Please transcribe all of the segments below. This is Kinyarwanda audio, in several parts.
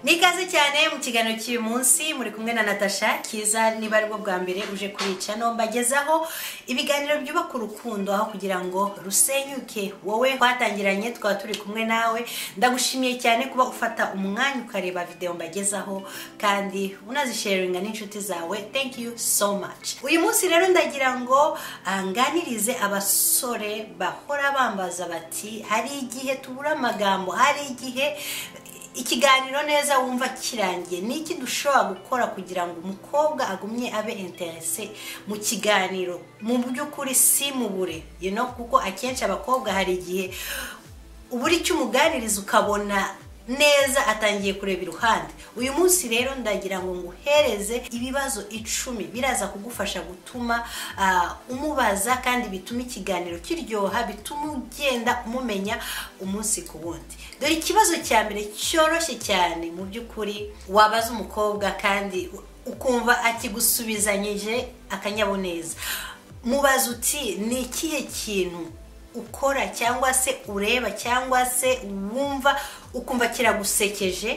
ni ikaze cyane mu kiganiro cy'uyu munsi muri kumwe na natasha kiza niba ari bwo bwa mbere uje kurica no mbagezaho ibiganiro byubaka urukundo aho kugira ngo rusenyuke wowe twatangiranye twaba turi kumwe nawe ndagushimiye cyane kuba ufata umwanya ukareba videwo mbagezaho kandi unazisharinga n'inshuti zawe thank you so much uyu munsi rero ndagira ngo ah, nganirize abasore bahora bambaza bati hari igihe tubura amagambo hari igihe ikiganiro neza wumva kirangiye ni iki dushobora gukora kugira ngo umukobwa agumye abe interese mu kiganiro mu by'ukuri si mu bure you know, kuko akenshi abakobwa hari igihe ubura icyo umuganiriza ukabona neza atangiye kureba iruhande uyu munsi rero ndagira ngo nguhereze ibibazo icumi biraza kugufasha gutuma ah, umubaza kandi bituma ikiganiro kiryoha bituma ugenda umumenya umunsi ku wundi dore ikibazo cya mbere cyoroshye cyane mu by'ukuri wabaza umukobwa kandi u- ukumva akigusubizanyije akanyaboneza mubaza uti ni ikihe kintu ukora cyangwa se ureba cyangwa se wumva ukumva kiragusekeje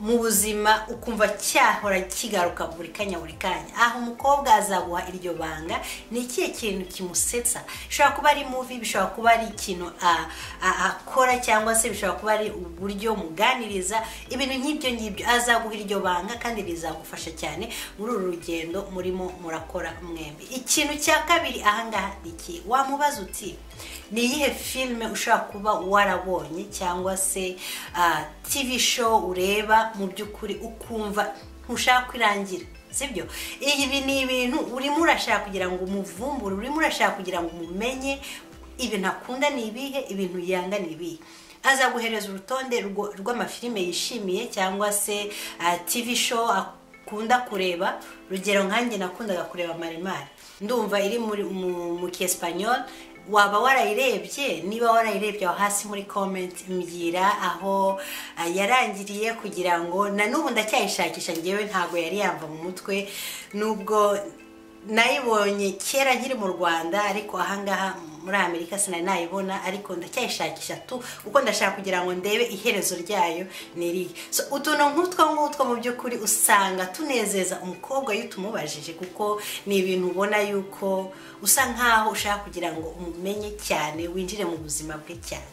mu buzima ukumva cyahora kigaruka buri kanya buri kanya aha umukobwa azaguha iryo banga ni ikihe kintu kimusetsa bishobora kuba ari muvi bishobora kuba ari ikintu a- a- akora cyangwa se bishobora kuba ari uburyo muganiriza ibintu nk'ibyo ngibyo azaguha iryo banga kandi rizagufasha cyane muri uru rugendo murimo murakora mwembi ikintu cya kabiri ahangaha ni iki wamubaza uti ni iyihe filime ushobora kuba warabonye cyangwa se ah, tv show ureba mu by'ukuri ukumva ntushaka kwirangira sibyo ibi ni ibintu urimo urashaka kugira ngo umuvumbure urimo urashaka kugira ngo umumenye ibintu akunda ni ibihe ibintu yanga ni ibihe azaguhereza urutonde rwo- rw'amafilime yishimiye cyangwa se ah, tv show akunda kureba urugero nkanjye nakundaga kureba maremare ndumva iri muri mu- mu kiespanyol waba warayirebye niba warayirebye aho hasi muri comment mbwira aho ah, yarangiriye kugira ngo na n'ubu ndacyayishakisha ngewe ntabwo yari yamva mu mutwe nubwo nayibonye kera nkiri mu rwanda ariko ahangaha muri amerika sinari nayibona ariko ndacyayishakisha tu kuko ndashaka kugira ngo ndebe iherezo ryayo ni irihe so utuntu nk'utwo ngutwo mu by'ukuri usanga tunezeza umukobwa iyo utumubajije kuko ni ibintu ubona yuko usa nkaho ushaka kugira ngo umumenye cyane winjire mu buzima bwe cyane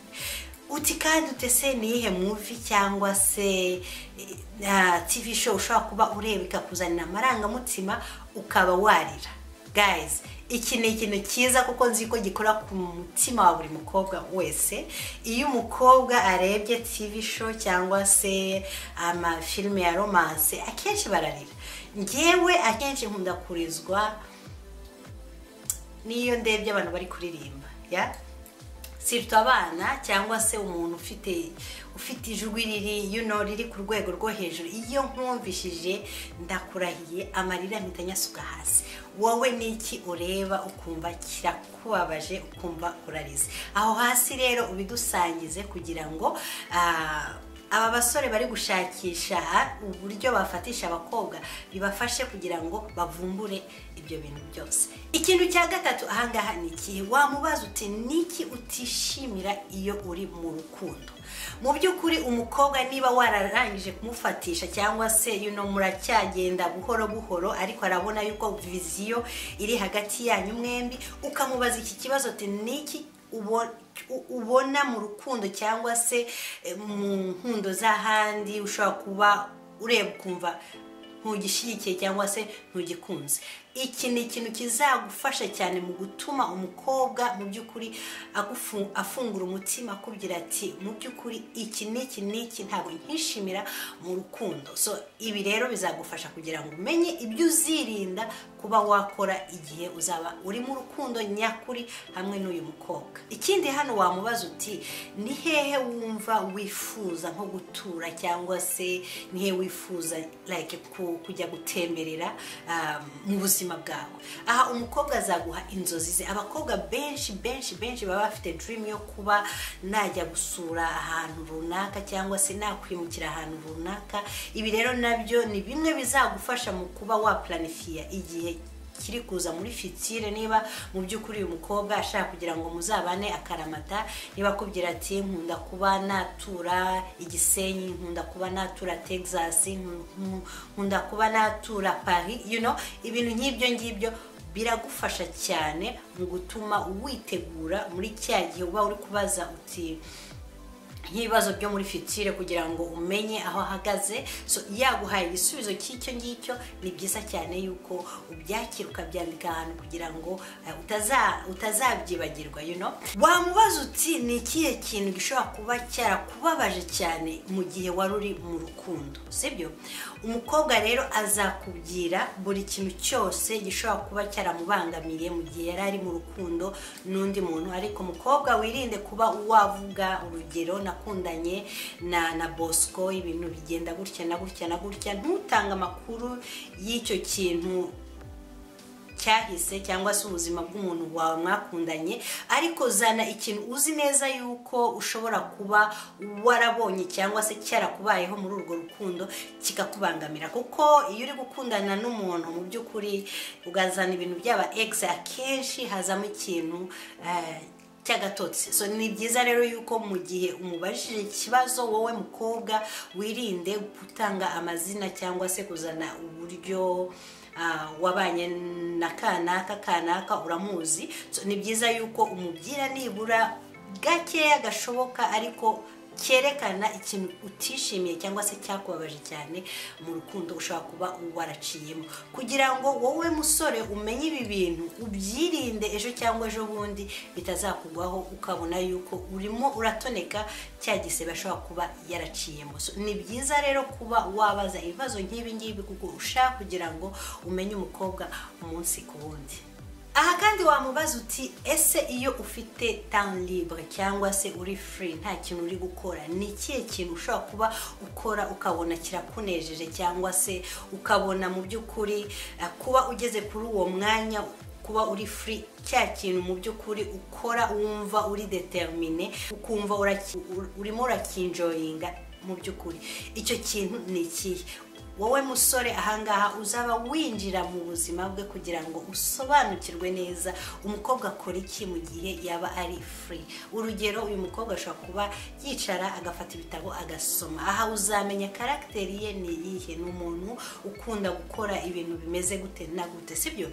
uti kandi utese niyihe muvi cyangwa se eh, ah, tv show ushobora kuba ureba ikakuzanira amarangamutima ukaba warira guys iki ni ikintu cyiza kuko nzi ko gikora ku mutima wa buri mukobwa wese iyo umukobwa arebye tv show cyangwa se amafilime ya romance akenshi bararira ngewe akenshi nkunda kurizwa n'iyo ndebye abantu bari kuririmba ya sirita abana cyangwa se umuntu ufite ufite ijwi riri you know, riri ku rwego rwo hejuru iyo nkumvishije ndakurahiye amarira mpita nyasuka hasi wowe ni iki ureba ukumva kirakubabaje ukumva urarize aho hasi rero ubidusangize kugira ngo ah, aba basore bari gushakisha uburyo bafatisha abakobwa bibafashe kugira ngo bavumbure ibyo bintu byose ikintu cya gatatu ahangaha ni ikihe wamubaza uti niki utishimira iyo uri mu rukundo mu by'ukuri umukobwa niba wararangije kumufatisha cyangwa se yuno muracyagenda buhoro buhoro ariko arabona yuko viziyo iri hagati yanyu mwembi ukamubaza iki kibazo uti niki ubo- u- ubona mu rukundo cyangwa se eh, mu nkundo z'ahandi ushobora kuba ureba ukumva ntugishyigikiye cyangwa se ntugikunze iki ni ikintu kizagufasha cyane mu gutuma umukobwa mu by'ukuri agufu- afungura umutima akubwira ati mu by'ukuri iki n'iki n'iki ntabwo nkishimira mu rukundo so ibi rero bizagufasha kugira ngo umenye ibyo uzirinda kuba wakora igihe uzaba uri mu rukundo nyakuri hamwe n'uyu mukobwa ikindi hano wamubaza uti ni hehe wumva wifuza nko gutura cyangwa se ni hehe wifuza like ku- kujya gutemberera um, mu buzima bwawe aha umukobwa azaguha inzozi ze abakobwa benshi benshi benshi baba bafite dream yo kuba najya gusura ahantu runaka cyangwa se nakwimukira ahantu runaka ibi rero nabyo ni bimwe bizagufasha mu kuba waplanifia igihe kiri kuza muri fitire niba mu by'ukuri uyu mukobwa ashaka kugira ngo muzabane akaramata niba akubwira ati nkunda kuba natura igisenyi nkunda kuba natura texas nku- nku- nkunda kuba natura paris you know ibintu nk'ibyo ngibyo biragufasha cyane mu gutuma witegura muri cya gihe uba uri kubaza uti nk'ibibazo byo muri fitire kugira ngo umenye aho ahagaze so yaguhaye igisubizo cy'icyo ngicyo ni byiza cyane yuko ubyakira ukabyandika ahantu kugira ngo eh, utaza- utazabyibagirwa you know wamubaza uti ni ikihe kintu gishobora kuba cyarakubabaje cyane mu gihe wari uri mu rukundo sibyo umukobwa rero azakubwira buri kintu cyose gishobora kuba cyaramubangamiye mu gihe yari ari mu rukundo n'undi muntu ariko umukobwa wirinde kuba wavuga urugero nakundanye na na bosco ibintu bigenda gutya na gutya na gutya ntutange amakuru y'icyo kintu cyahise cyangwa se ubuzima bw'umuntu wawe mwakundanye ariko zana ikintu uzi neza yuko ushobora kuba warabonye cyangwa se cyarakubayeho muri urwo rukundo kikakubangamira kuko iyo uri gukundana n'umuntu mu by'ukuri ugazana ibintu by'aba egisi akenshi hazamo ikintu eh, cy'agatotsi so ni byiza rero yuko mu gihe umubajije ikibazo wowe mukobwa wirinde gutanga amazina cyangwa se kuzana uburyo ah, wabanye na kanaka kanaka uramuzi so, ni byiza yuko umubwira nibura gakeya gashoboka ariko cyerekana ikintu utishimiye cyangwa se cyakubabaje cyane mu rukundo ushobora kuba waraciyemo kugira ngo wowe musore umenye ibi bintu ubyirinde ejo cyangwa ejo bundi bitazakugwaho ukabona yuko urimo uratoneka cya gisebe ashobora kuba yaraciyemo So, ni byiza rero kuba wabaza ibibazo nk'ibi ngibi kuko ushaka kugira ngo umenye umukobwa umunsi ku wundi aha kandi wamubaza uti ese iyo ufite tan libre cyangwa se uri free nta kintu uri gukora ni ikihe kintu ushobora kuba ukora ukabona kirakunejeje cyangwa se ukabona mu by'ukuri eh, kuba ugeze kuri uwo mwanya kuba uri free cya kintu mu by'ukuri ukora wumva uri determine ukumva uraki- ur- urimo urakinjoyinga mu by'ukuri icyo kintu ni ikihe wowe musore ahangaha uzaba winjira mu buzima bwe kugira ngo usobanukirwe neza umukobwa akora iki mu gihe yaba ari free urugero uyu mukobwa ashobora kuba yicara agafata ibitabo agasoma aha uzamenya karagiteri ye ni iyihe ni umuntu ukunda gukora ibintu bimeze gute na gute sibyo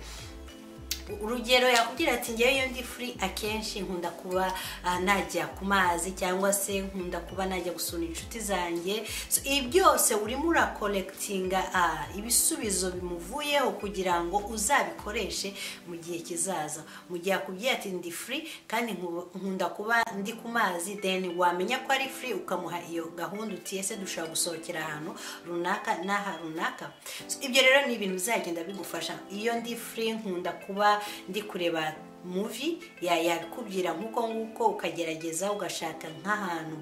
urugero yakubwira ati ngewe iyo ndi free akenshi nkunda kuba ah, najya ku mazi cyangwa se nkunda kuba najya gusura inshuti zanjye So, ibi byose urimo urakorekitinga ibisubizo bimuvuyeho kugira ngo uzabikoreshe mu gihe kizaza mu gihe akubwiye ati ndi free kandi nku- nkunda kuba ndi ku mazi then wamenya ko ari free ukamuha iyo gahunda uti ese dushobora gusohokera ahantu runaka n'aha runaka So, ibyo rero ni ibintu bizagenda bigufasha iyo ndi free nkunda kuba ndi kureba muvi yabikubwira nk'uko nguko ukagerageza ugashaka nk'ahantu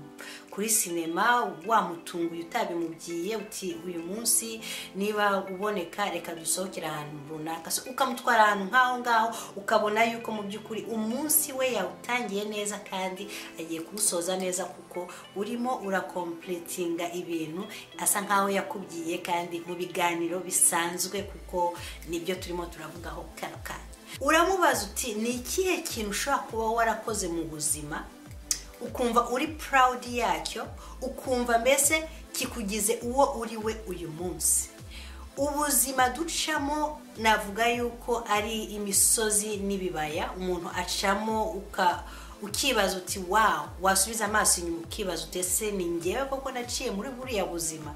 kuri sinema wamutunguye utabimubwiye uti uyu munsi niba uboneka reka dusohokere ahantu runaka So, ukamutwara ahantu nk'aho ngaho ukabona yuko mu by'ukuri umunsi we yawutangiye neza kandi agiye kuwusoza neza kuko urimo urakompletinga ibintu asa nkaho yakubwiye kandi mu biganiro bisanzwe kuko nibyo turimo turavugaho kano kanya uramubaza uti ni ikihe kintu ushobora kuba warakoze mu buzima ukumva uri proud yacyo ukumva mbese kikugize uwo uri we uyu munsi ubuzima ducamo navuga yuko ari imisozi n'ibibaya umuntu acamo uka ukibaza uti wawu wasubiza amaso inyuma ukibaza uti ese ni ngewe koko naciye muri buriya buzima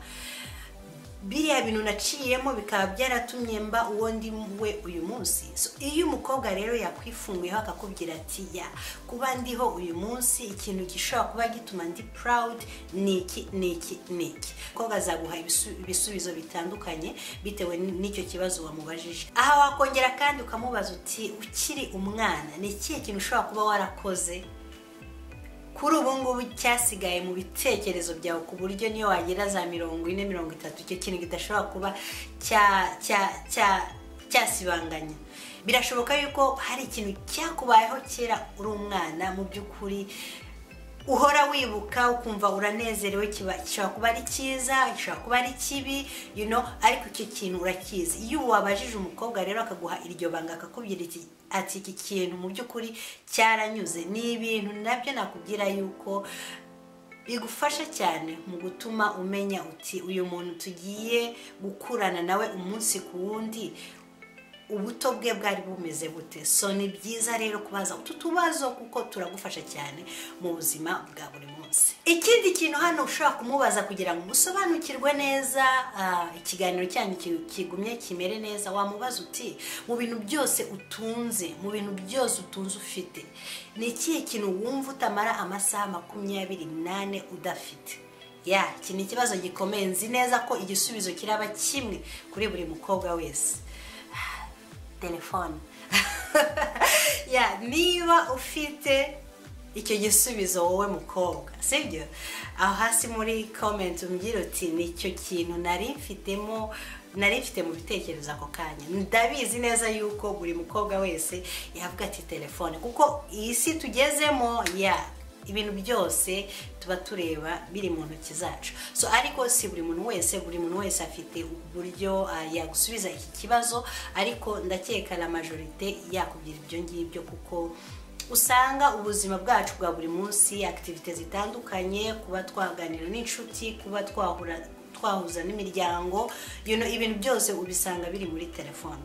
biriya bintu naciyemo bikaba byaratumye mba uwo ndi we uyu munsi So, iyo umukobwa rero yakwifunguyeho akakubwira ati ya kuba ndiho uyu munsi ikintu gishobora kuba gituma ndi proud ni iki ni iki ni iki umukobwa azaguha ibisu- ibisubizo bitandukanye bitewe n- n'icyo kibazo wamubajije aha wakongera kandi ukamubaza uti ukiri umwana ni ikihe kintu ushobora kuba warakoze kuri ubu ngubu cyasigaye mu bitekerezo byawe ku buryo niyo wagera za mirongo ine mirongo itatu icyo kintu kidashobora kuba cya cya cya cyasibanganya birashoboka yuko hari ikintu cyakubayeho kera uri umwana mu by'ukuri uhora wibuka ukumva uranezerewe kiba gishobora kuba ari cyiza gishobora kuba ari kibi you know ariko icyo kintu urakizi iyo wabajije umukobwa rero akaguha iryo banga akakubwira iki ati iki kintu mu by'ukuri cyaranyuze ni ibintu nabyo nakubwira yuko bigufasha cyane mu gutuma umenya uti uyu muntu tugiye gukurana nawe umunsi ku wundi ubuto bwe bwari bumeze bute so ni byiza rero kubaza utu tubazo kuko turagufasha cyane mu buzima bwa buri munsi ikindi kintu hano ushobora kumubaza kugira ngo umusobanukirwe neza ikiganiro cyanyu kigumye kimere neza wamubaza uti mu bintu byose utunze mu bintu byose utunze ufite ni ikihe kintu wumva utamara amasaha makumyabiri n'ane udafite ya iki ni ikibazo gikomeye nzi neza ko igisubizo kiraba kimwe kuri buri mukobwa wese telefone niba ufite icyo gisubizo wowe mukobwa sibyo aho hasi muri komenti umbwira uti nicyo kintu nari mfitemo nari mfite mu bitekerezo ako kanya ndabizi neza yuko buri mukobwa wese yavuga ati telefone kuko iyi si tugezemo ya ibintu byose tuba tureba biri mu ntoki zacu so ariko si buri muntu wese buri muntu wese afite uburyo yagusubiza iki kibazo ariko ndakeka la majorite yakubwira ibyo ngibyo kuko usanga ubuzima bwacu bwa buri munsi akitivite zitandukanye kuba twaganira n'inshuti kuba twahura twahuza n'imiryango ibintu byose ubisanga biri muri telefone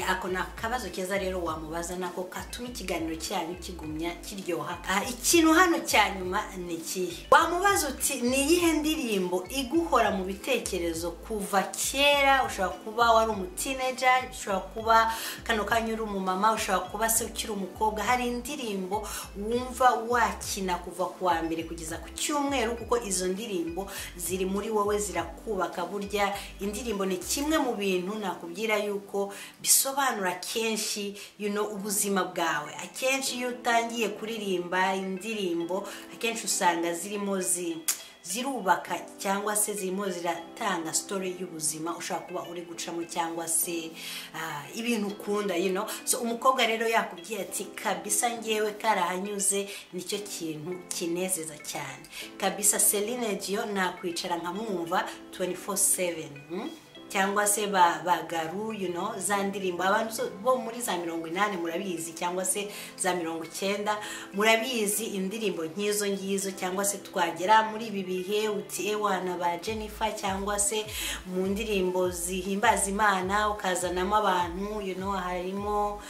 ako ni akabazo keza rero wamubaza nako katuma ikiganiro cyanyu kigumya kiryoha ikintu hano cya nyuma ni ikihe wamubaza uti ni iyihe ndirimbo iguhora mu bitekerezo kuva kera ushobora kuba wari umutineja ushobora kuba kano kanya uri umumama ushobora kuba se ukiri umukobwa hari indirimbo wumva wakina kuva ku wa mbere kugeza ku cyumweru kuko izo ndirimbo ziri muri wowe zirakubaka burya indirimbo ni kimwe mu bintu nakubwira yuko bisobanura kenshi you know, ubuzima bwawe akenshi iyo utangiye kuririmba indirimbo akenshi usanga zirimo zi zirubaka cyangwa se zirimo ziratanga story y'ubuzima ushobora kuba uri gucamo cyangwa se uh, ibintu ukunda you know? so umukobwa rero yakubwiye ati kabisa ngewe karahanyuze nicyo kintu kinezeza cyane kabisa Celine Dion nakwicara nkamwumva 24/7 hmm? cyangwa se bagaru you know za ndirimbo abantu bo muri za mirongo inani murabizi cyangwa se za mirongo icyenda murabizi indirimbo nk'izo ngizo cyangwa se twagera muri ibi bihe uti ewana ba jennifer cyangwa se mu ndirimbo zihimbaza imana ukazanamo abantu you know harimo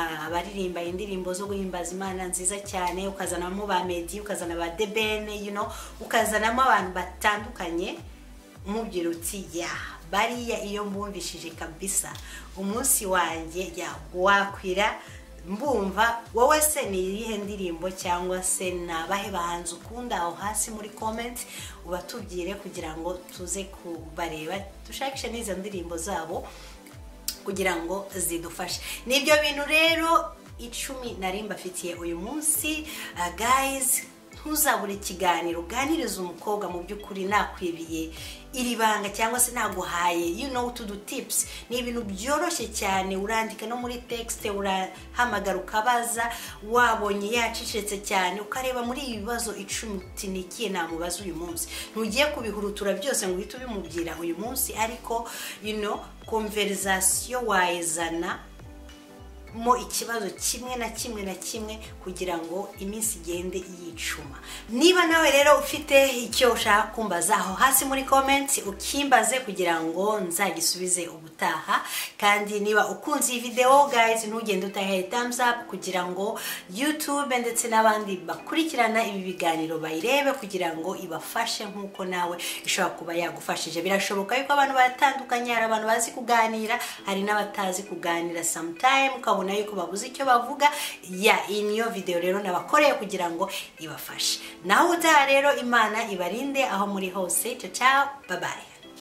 abaririmba indirimbo zo guhimbaza imana nziza cyane ukazanamo ba medi ukazana ba debene you know ukazanamo abantu batandukanye umubwira uti yaha bariya iyo mbumvishije kabisa umunsi wanjye wakwira mbumva wowe se ni iyihe ndirimbo cyangwa se ni abahe bahanzi ukunda aho hasi muri komenti ubatubwire kugira ngo tuze kubareba dushakishe n'izo ndirimbo zabo kugira ngo zidufashe n'ibyo bintu rero icumi nari mbafitiye uyu munsi gayizi ntuzabure ikiganiro uganiriza umukobwa mu by'ukuri nakwibiye iri banga cyangwa se naguhaye you know to do tips ni ibintu byoroshye cyane urandika no muri texte urahamagara ukabaza wabonye yacecetse cyane ukareba muri ibi bibazo icumi uti ni ikihe namubaza uyu munsi ntugiye kubihurutura byose ngo uhite ubimubwira uyu munsi ariko you know konverizasiyo wayizana mo ikibazo kimwe na kimwe na kimwe kugira ngo iminsi igende yicuma niba nawe rero ufite icyo ushaka kumbaza aho hasi muri komenti ukimbaze kugira ngo nzagisubize ubutaha kandi niba ukunze iyi videwo gayizi ntugende utahaye thumbs up kugira ngo YouTube ndetse n'abandi bakurikirana ibi biganiro bayirebe kugira ngo ibafashe nk'uko nawe ishobora kuba yagufashije birashoboka yuko abantu batandukanye hari abantu bazi kuganira hari n'abatazi kuganira sometime ukabona yuko babuze icyo bavuga ya iyi niyo videwo rero nabakoreye kugira ngo ibafashe naho utaha rero imana ibarinde aho muri hose cyo cyaho babaye